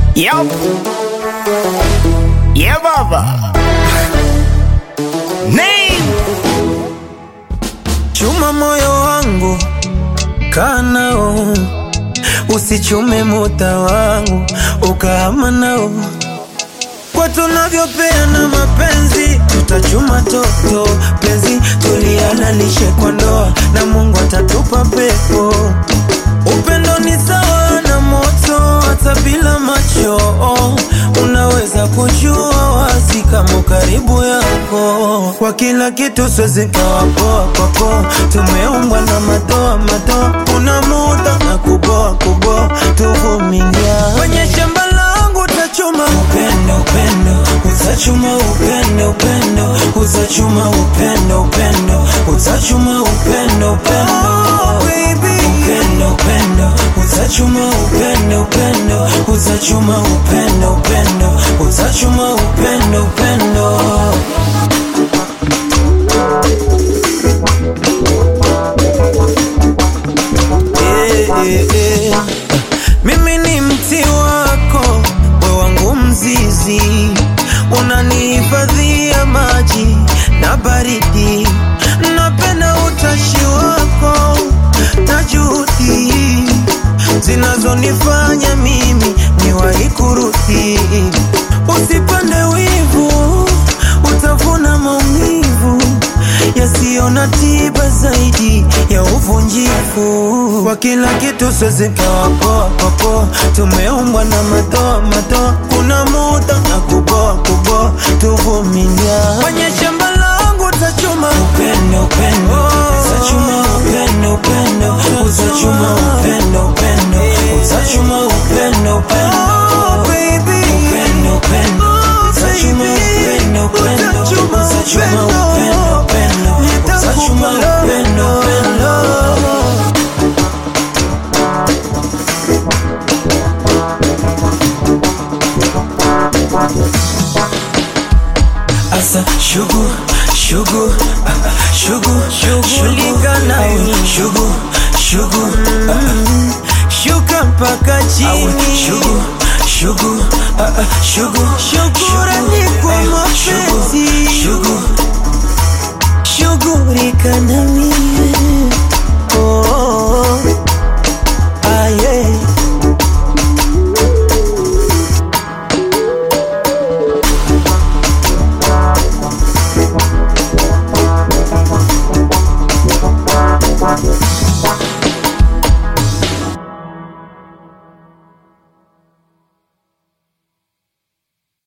Yup. Yeah, baba. Name. Chuma moyo wangu kanao, usichume muda wangu ukahama nao. Kwa tunavyopeana mapenzi, tutachuma toto penzi, tulihalalishe kwa ndoa na Mungu atatupa pepo. Upendo ni sawa na moto, hata bila macho unaweza kujua wazi kama karibu yako. Kwa kila kitu siwezi kawa poa kwako, tumeumbwa na madoa madoa, kuna muda na kuboa kuboa, tuvumilia kwenye shamba langu utachuma upendo upendo, utachuma upendo upendo, utachuma upendo upendo, utachuma upendo upendo, oh, baby upendo upendo, utachuma upendo upendo, utachuma upendo upendo, utachuma upendo upendo. Eh, eh, eh. Mimi ni mti wako, we wangu mzizi, unanihifadhia maji na baridi. Napenda utashi wako na juhudi zinazonifanya mimi niwahi kurudi. Usipande wivu, utavuna maumivu yasiyo na tiba zaidi ya uvunjifu. Kwa kila kitu siwezi kawa poa kwa poa, tumeumbwa na madoa madoa, kuna muda na kuboa kuboa, tuvumilia kwenye shamba langu utachuma upendo upendo, utachuma upendo upendo, utachuma upendo upendo, utachuma upendo upendo, baby upendo upendo, utachuma upendo upendo, utachuma upendo upendo, utachuma upendo upendo. Asa shugu shugu ah, ah, shugu shughulika nawe shugu shugu ah, ah, shuka mpaka chini shugu shugu ah, ah, shugu shugu